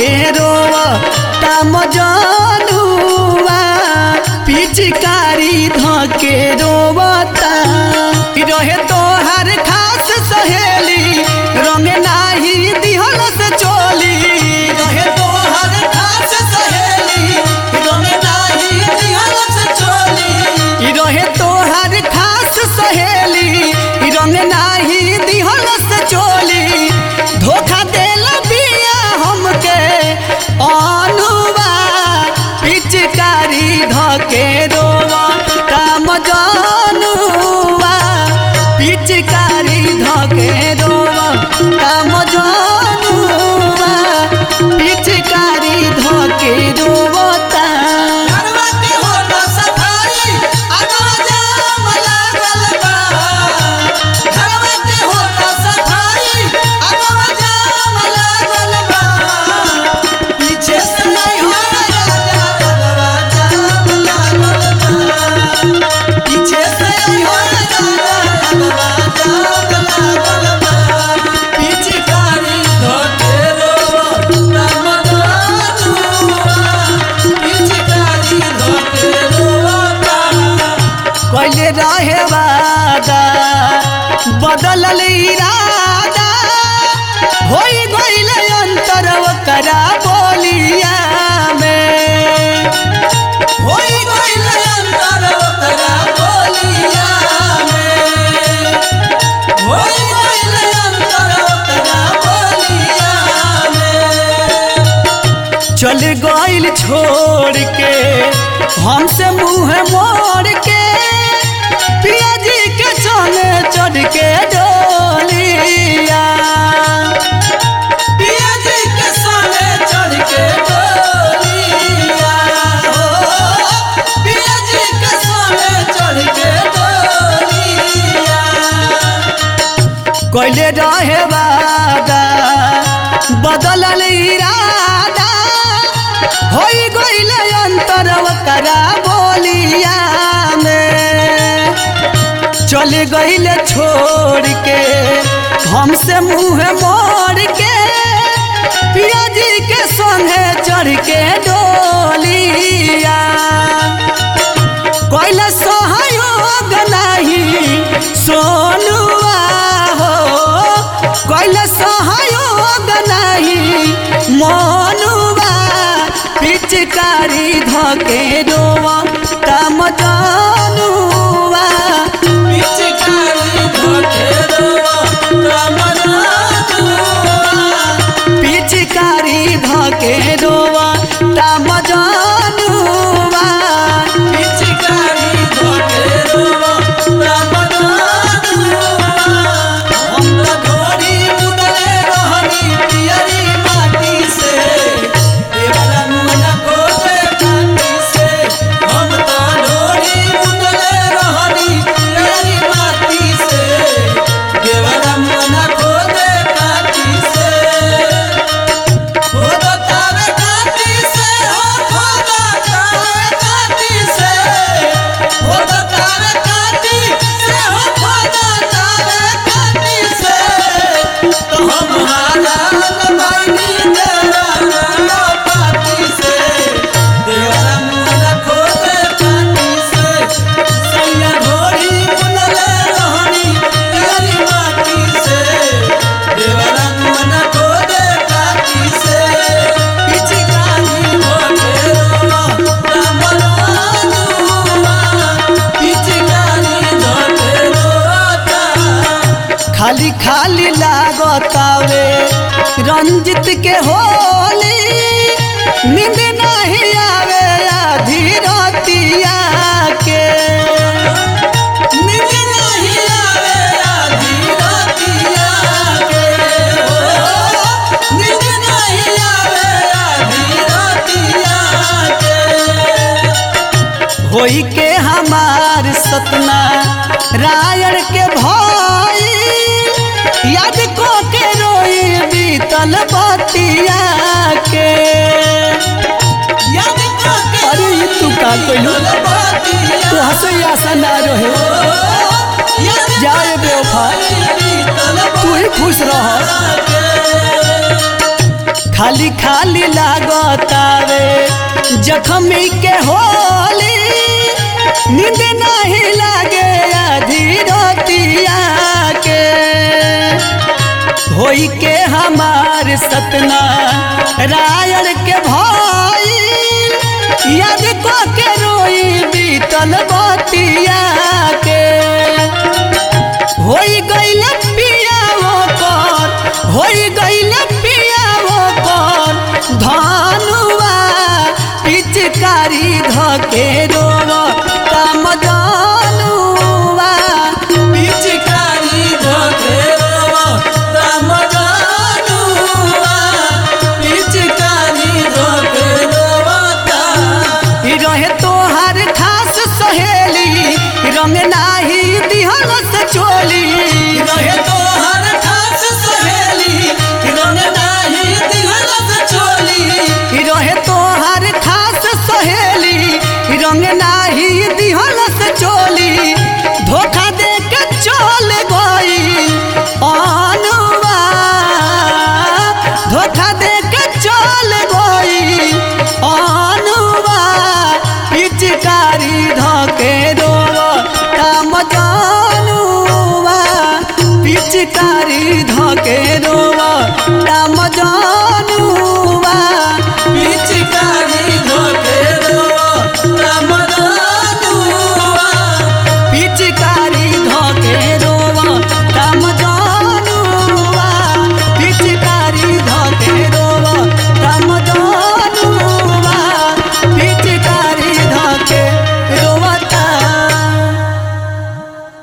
धके रोवा ताम जानुआ पिचकारी धके रोवता रहे तोहर खास सहेली रंग नाही दिहल से चोली रहे तोहर खास सहेली रंग नाही दिहल से चोली ई रहे तोहर खास सहेली ई रंग नाही दिहल से चोली धोखा देल बिया हमके अनुवा पिचकारी धके रोवा काम जानुआ पिचकारी धके रोवा काम जानुआ पिचकारी धके रोवता घरवा के होला सफाई अगवा जाम लागल बा घरवा के होला सफाई अगवा जाम लागल बा पीछे से नहीं हो राजा अगवा जाम लागल बा पीछे से नहीं हो राजा अगवा जाम लागल बा पिचकारी धोते रोवा राम जानुआ पिचकारी धोते रोवा पहले रहे वादा बदलल इरादा होई गइल अंतर ओकरा बोलिया में होई गइल अंतर ओकरा बोलिया में होई गइल अंतर ओकरा बोलिया में चल गइल छोड़ के हमसे मुंह मोड़ के पिया जी के चने चढ़ के डोलिया पिया जी के संगे चढ़ के डोलिया हो पिया जी के संगे चढ़ के डोलिया कोइले रहे वादा बदलल इरादा होई गइल अंतर ओकरा बोलिया में चल गइल छोड़ के हमसे मुंह मोड़ के पिया जी के संगे चढ़ के डोलिया कोइला सहयोग नहीं सोनुआ हो कोइला सहयोग नहीं मोनुआ पिचकारी धके रोवा तम जानुआ पिचकारी धोके रोवा रामनाथुआ पिचकारी धके रोवा तम जानुआ पिचकारी धोके रोवा रामनाथुआ हम तो घोड़ी मुदले रहनी पियरी माटी से देवरा मुन खोदे काटी से हम तो घोड़ी मुदले रहनी पियरी माटी से देवरा मुन खोदे काटी से खोदा तावे काटी से हो खोदा तावे काटी से खोदा तावे काटी से हो खोदा तावे काटी से तो हम हालाल बानी देवरा ना पाटी से देवरा मुन खोदे काटी से सैया घोड़ी मुनले रहनी तेरी माटी से देवरा मुन खोदे काटी से पिचकारी धोके रोवा रामनाथुआ पिचकारी धोके रोता खाली खाली लागतावे रंजित के होली नींद नहीं आवे आधी रतिया के नींद नहीं आवे आधी रातिया के हो नींद नहीं आवे आधी रातिया के होई के हमार सतना रायण के भाई याद को के रोई बीतल बतिया के याद करके अरे ई तू का कइलू तो हंसे आशा ना रहे जाए बेवफा तू ही खुश रह खाली खाली लागतावे जखमी के होली नींद नहीं लागे आधी रोतिया के होई के हमार सतना रायण के भाई याद को के रोई बीतल बतिया के होई गइल पिया वो कर होई गइल पिया वो कर धनुआ पिचकारी धके रोवा